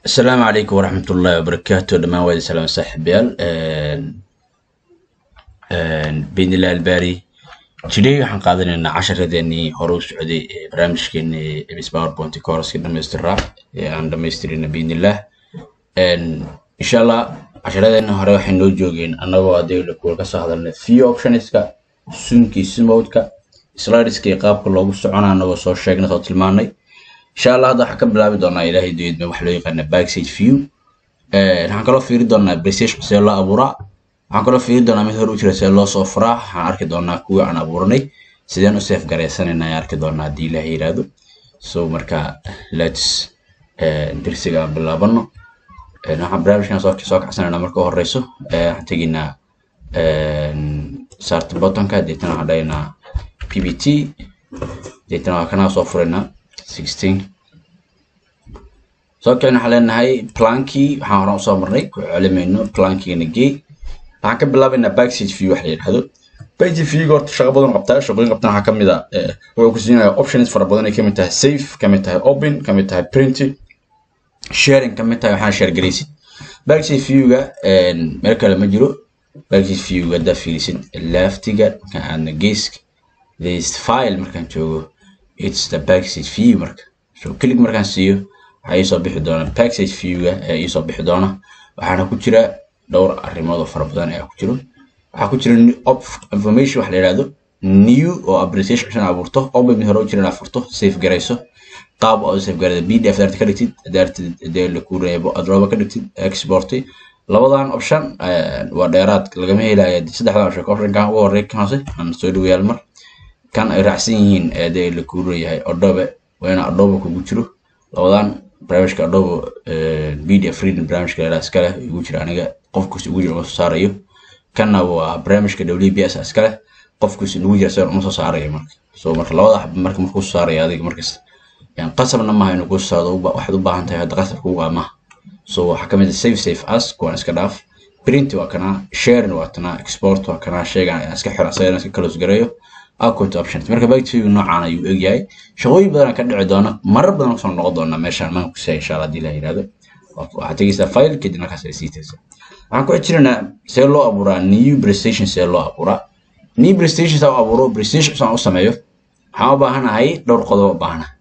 asalaamu calaykum waraxmat ullaahi wabarakaatu dhammaan waadi salaam saaxiibayaal biidnillahi albaari today waxaan qaadanaynaa casharadeenii hore u socday ee barnaamijkeenii ms powerpoint courska dhamaystiraa ee aan dhamaystirina biidnillah insha allah casharadeena hore waxay noo joogeen annagoo adayla kuwa ka soo hadalnay few optionska sunkii simowdka slideska iyo qaabka loogu socona annagoo soo sheegnay soo tilmaanay insha allah hadda waxaan ka bilaabi doonaa ilaahay doyadme wax loo yaqaana backstage view waxaan kaloo fiiri doonaa playstation see loo abuuraa waxaan kaloo fiiri doonaa mid hore u jira see loo soo furaa waxaan arki doonaa kuwii aan abuuranay sideen u seef garaysanayna ayaan arki doonaa haddii ilaahay yiraahdo so marka lets dirsiga aan bilaabano waxaan barnaamijkan soo soo kacsanaynaa marka u horeyso waxaan tegaynaa start buttonka deetana waxaan dhahaynaa ppt deetana waa kanaa soo furaynaa 16 soo kicin waxaan leenahay plankii waxaan horaan usoo marnay ku celimayno plankigana gey waxaan ka bilaabaynaa backstage view wax la yidhahdo backstage view horta shaqo badan qabtaa shaqooyin qabtan waxaa kamid ah wuxuu ku siinaya options fara badan ay kamid tahay safe kamid tahay open kamid tahay print sharing kamid tahay waxaan share garaysid backstage viewga meel kale ma jiro backstage viewga haddaa fiirisid leftiga markaan aadna geeska this file markaan joogo it's the backstage view marka so click markaan siiyo waxaa iisoo bixi doona backstage viewga ee iisoo bixi doona waxaana ku jira dhowr arrimood oo fara badan ayaa ku jiro waxaa ku jira information wax la yidhahdo new oo appreciation cushan abuurto open mid hore u jira inaad furto safe garayso qaab oo safe garada pdf daarta ka dhigtid daarta dee la ku reebo adrooba ka dhigtid export labadan option waa dheeraad lagama helaya saddexdan option optionkan ugu horey kan hoose aan soo dhaweyaal mar kan ay raacsan yihiin eedee la kuuran yahay adobe waa ina adobe kugu jiro labadan barnaamijka adobe media freedom barnaamijka leedaha iskale igu jira aniga qofkus igu jira uma soo saarayo kanna waa barnaamijka wbs iskale qofkus igu jira isagan uma soo saarayo marka so marka labada xaba marka markuu soo saaraya adiga markasta yani qasabna maaha inuu kuu saado waxaad u baahan tahay hadda qasab kugu amaha so waxaa kamid ah safe safe as kuwaan iska dhaaf print waa kanaa sharing waa tanaa export waa kanaa sheegan iska xira asagana iska close gareeyo output options marka backtview noocaan ayuu egyahay shaqooyin badan ka dhici doona marar badan kusoo noqon doona meeshaan maan kusaya insha allah hadii la yirahdo waxaad tegeysaa file kadib markaas ay sii tegeysaa waxaan ku xijirnaa see loo abuuraa new prestation see loo abuuraa new prestation saa u abuuro prestation saan u sameeyo waxaan u baahanahay dhowr qodob u baahana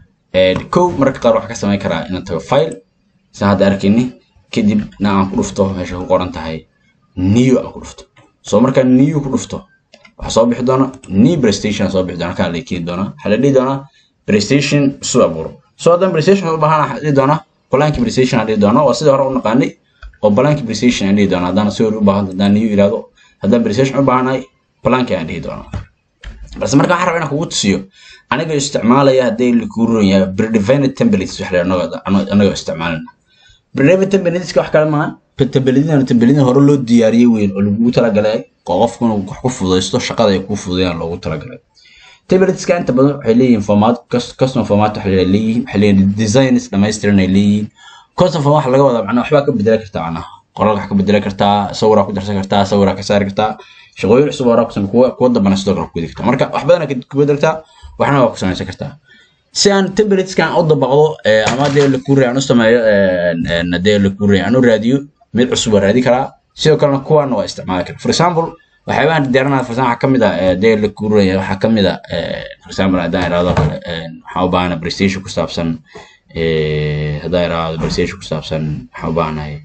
kow mararka qaar waxaan ka samayn karaa inaan tago file saan hadda arkayni kadib na aan ku dhufto meesha ku qoran tahay new aan ku dhufto so markaan new ku dhufto waxaa soo bixi doona new playstation soo bixi doona kaa la keeni doona waxaa la dhihi doonaa playstation isu abuuro soo haddaan playstation u baahan waxaa dhihi doonaa balaanki playstation aan dhihi doona waa sidii hore u naqaanay oo balaanki playstation aan dhihi doona haddaan si hore u baahan haddaan new yiraahdo haddaan playstation u baahanahay balaanki aan dhihi doona balse marka waxaan rabaa inaan kugu tusiyo anigoo isticmaalaya hadday lakuu ron yahay predefined templates wax la anagoo isticmaalina predefined templateska wax kale maahan templatedan templatedan hore loo diyaariyey weyn oo lagugu talagalay qofku inuu wax ku fududaysto shaqada ay ku fududayaan loogu talagalay templateska inta badan waxay leeyihiin format custom format waxay leeyihiin waxay leeyihiin designs dhammaystiran ay leeyihiin custom format waxa laga wadaa macnaha waxbaa ka bedela kartaa macnaha qoraal wax ka bedela kartaa sawiraa ku darsan kartaa sawiraa ka saari kartaa shaqooyin cusub horaa kusamay kuwa kuwa dambana sidoo kale ku gudi kartaa marka wax badanaa ku bedeltaa waxna waa ku samaysan kartaa si aan templateska u dabaqdo ama dee la kuurey aan u sameeyo dee la kuurey aan u raadiyo mid cusub waa raadi karaa sidoo kalena kuwan waa isticmaali karaa for example waxyaabahan diyaarinaya for example waxaa kamid ah dee la kuuraya waxaa kamid ah for example haddaan iraahdo kale waxaan u baahanahay playstation ku saabsan haddaan iraahdo playstation ku saabsan waxaan u baahanahay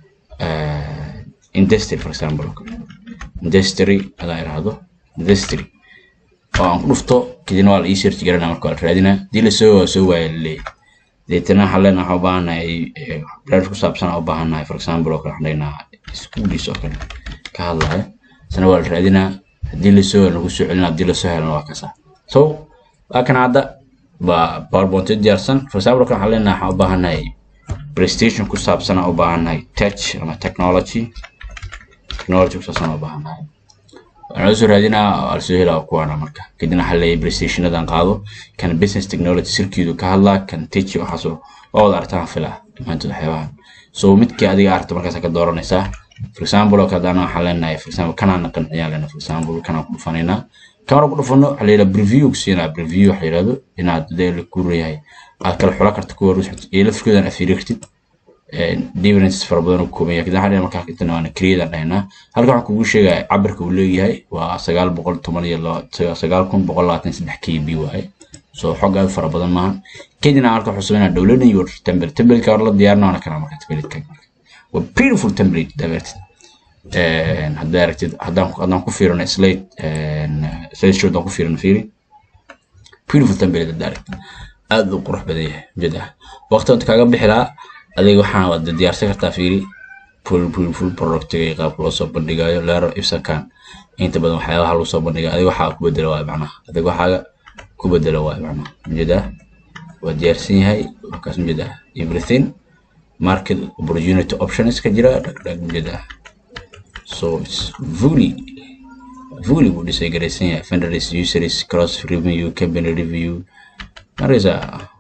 industry for example industry haddaan iraahdo industry oo aan ku dhufto kadibna waa la ii search garanaa marka waa la raadinaa hadii lasoo waa soo waaya laleeyahay deetana waxaan leenahay waxaan u baahanahay barnaamij ku saabsan aan u baahannahay for example oo kale waxaan leenahaa schoolies oo kale ka hadlaya isna waa la raadinaa haddii lasoo lagu soo celina haddii lasoo helana waa kasa so waa kan hadda waa powerpoint diyaarsan for example kan waxaan leenahay waxaan u baahannahay playstation ku saabsan aan u baahannahay touch ama technology technology ku saabsan aan u baahannahay waxaan la soo raadinaa waa lasoo helaa kuwaana marka kadibna waxaa leeyahay playstationadan qaado kan business technology sirkiidu ka hadlaa kan techi waxaasoo waa wada artaan filaa dhammaantood waxyaabahan so midkii adiga arta markaas ka dooranaysaa for example oo kale waxaan leenahay for example kanaan qanciyaan leenahay for example kanaan ku dhufanaynaa kan ku dhufano waxaa la yidhaha preview ku siinaa preview waxa la yidhahdo inaad dee la ku leeyahay aad kala xula karta kuwa ruux iyo lafkoodan aad fiiri kartid differences fara badan uu kooban yahay kadib waxaan markaa intana waana create aan dhahaynaa halkan waxaan kugu sheegaya cabirka uu leeyahay waa sagaal boqol toban iyo sagaal kun boqol labaatan saddex k b waaye so xog aad fara badan maahan kadibna halka waxuu sameynaa dowladda your template template hore la diyaarina waana kana marka template waa beautiful template dabeertid haddaa aragtid haddaan haddaan ku fiirino slate slate show haddaan ku fiirino fiiri beautiful template haddaa aragtid aad u qurux badan yahay jid ah waqti inta kaaga bixi lahaa adiga waxaan waad diyaarsan kartaa fiiri full full full productiga iyo qaabka loo soo bandhigayo leero ibsakan inta badan waxyaabaha lagu soo bandhigayo adiga waxaa ku bedela waayo macnaha adiga waxaaga ku bedela waayo macnaha jid ah waa diyaarsan yahay markaas jid ah everything market opportunity options ka jira dhagdhag jid ah so it's fully fully buu dhisay garaysan yahay vendors users cross review company review markaysa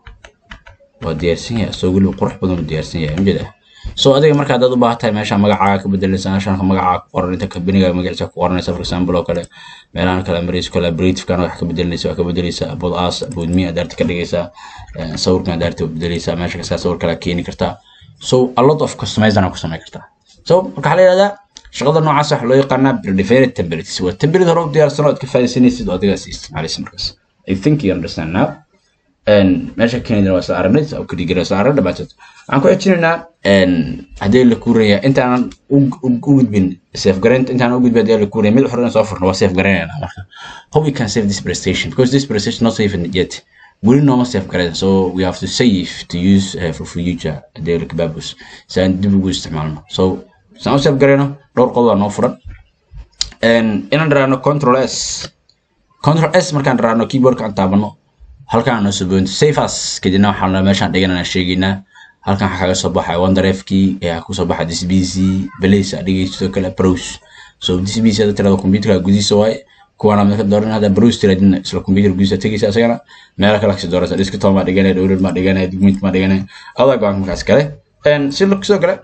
waa diyaarsan yahay asoo weliba qurux badan u diyaarsan yahay mjid ah so adiga marka haddaad u baahan tahay meesha magacaaga ka bedelaysa meeshaan magacaaga ku qoran inta kabiniga magaciisa ku qoranaysa for example oo kale meelahan kale maraysa collaborative-kana wax ka bedelinaysa waa ka bedelaysa about us about me adaarta ka dhigaysaa sawirkan adaarta bedelaysaa meesha kastaa sawir kale keeni kartaa so a lot of customization ku samayn kartaa so marka waxaa la yidhahdaa shaqada noocaas waxa loo yaqaanaa predefined templates waa template hore u diyaarsan oo aad ka faa'iidaysanaysid oo adigaas isticmaalaysa markaas i think you understand now meesha keenidana waa isla aragnay oo kadigara isla arag dhamaantood waxaan ku xijinaynaa haddii la kuuraya intaanan u gudbin safe garaynta intaanan u gudbin haddii la kuuraya mid xore soo furno waa safe garaynayna marka how we can save this prestation because this prestation not safe yet weli nooma safe garayn so we have to save to use uh, for future haddii la kabaabus si aan dib ugu isticmaalno so saan u safe garayno dhowr qodob baa noo furan inaan dharaano control s control s markaan dharaano keyboardka aan taabano halkan aan soo boonto save as kadibna waxaan meeshaan dhiganana sheegaynaa halkan waxaa kaga soo baxay wonderefkii ayaa kusoo baxay dcbc balace adhigay sidoo kale browse so dcbc hadda tirada computerka gudihiisa waaye kuwana mid ka dooran hadda browse tiradina isla computer gudihiisa tegaysa isagana meelo kale kasi dooraysa desktop maa dhiganaya download maa dhiganaya document maa dhiganaya adaa go-aanka markaas kale sidoo kale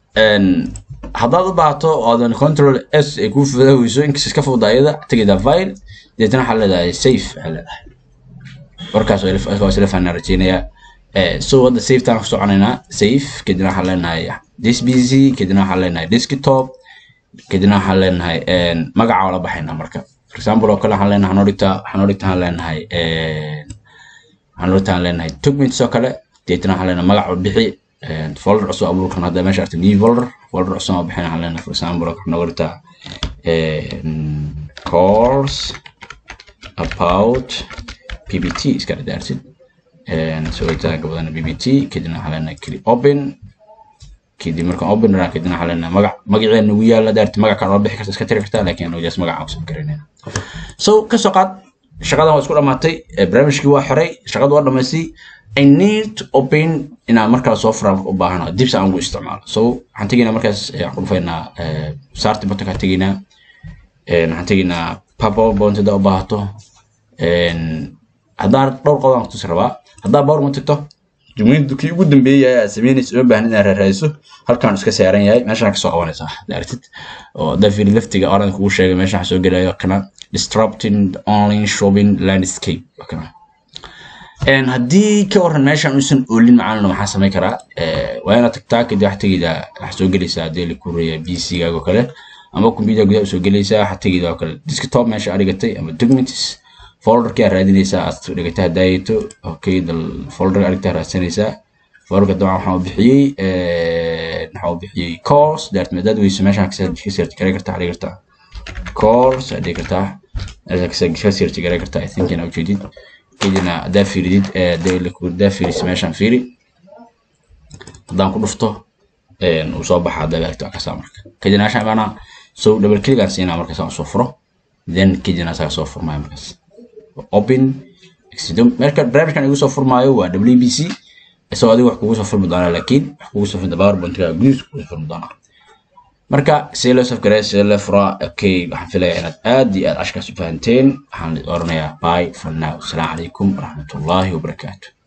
haddaad u baahato oodan control s ay kuu fudahayso inkas iska fududa ayada tegayda file deetana waxaa leedahay safe waxaa leedahay warkaas waa isla fahnaa rajeynayaa so hadda safetaan ku soconaynaa safe kadibna waxaan leenahay dcbc kadibna waxaan leenahay desktop kadibna waxaan leenahay magaca oo la baxaynaa marka for example oo kale waxaan leenahay waxaan dhigtaa waxaan dhigtaa waxaan leenahay waxaan dhigtaa waxaan leenahay documents oo kale deetana waxaan leenahay magac oo bixi folder cusub abuurkan hadda meesha arta new folder folder cusub oo bixin waxaan leenahay for example oo kale dhigtaa course about ppt iska dhadaarsid sawiritaanka badan ppt kadibna waxaa leenahay click open kadib markaan open raa kadibna waxaa leenahay magac magaceena ugu yaala daarti magac kale oo bixi karta iska tiri kartaa laakiin anagu jaas magaca kusoo garanayna so kasoo qaad shaqadan waa isku dhamaatay barnaamijkii waa xiray shaqada waa dhamaystay I need to open inaan markaa soo furaan u baahano dib si aan ugu isticmaalo so waxaan tegaynaa markaas waxaan ku dhufaynaa saarti buttonka tegaynaa waxaan tegaynaa powerpoint haddaa u baahato haddaan dhowr qodob aan kutusi rabaa haddaa powerpoint tagto jumladu kii ugu dambeeyay aad samaynaysa uma baahnid inaad raadayso halkaan iska saaran yahay meeshaan kasoo qabanaysaa daartid oo haddaa fiiri laftiga oran kugu sheegay meeshaan soo gelayo kana disrupting online shopping landscape kana haddii ka waran meeshaan uusan oolin macaalina maxaa samayn karaa waa inaad tagtaa kadib wax tegida wax soo gelaysaa haddii la kureeya pc-gaaga oo kale ama computer gudaha usoo gelaysaa wax tegida oo kale desktop meesha aad dhigatay ama documents folderkii aad raadinaysaa aad dhigatay hadaayato okay folderka aad dhigtaa raadsanaysaa folderka dabcan waxaan u bixiyey waxaan u bixiyey course daarti madaad weyso meeshaan ka search garay kartaa dhigi kartaa course aad dhigi kartaa ka search garay kartaa i think inaa ujeedid kadibna haddaa fiiridid haddaa fiiriso meeshaan fiiri haddaan ku dhufto uu soo baxa haddaa baagto kasaa marka kadibna meeshaan imaanaa so double click aan siinaa markaas aan usoo furo then kadibna asaga soo furmaayo markaas open marka barnaamijkan igu soo furmaayo waa wbc isagoo adiga wax kugu soo furmi doonaa laakiin wax kugu soo furmi powerpointga gudihiisa kugu soo furmi doonaa marka see loo safgaray see loo furaa okay waxaan filayaa inaad aad iyo aad cashkaas u fahanteen waxaan oranayaa bye for now asalaamu calaykum waraxmatullaahi wabarakaatu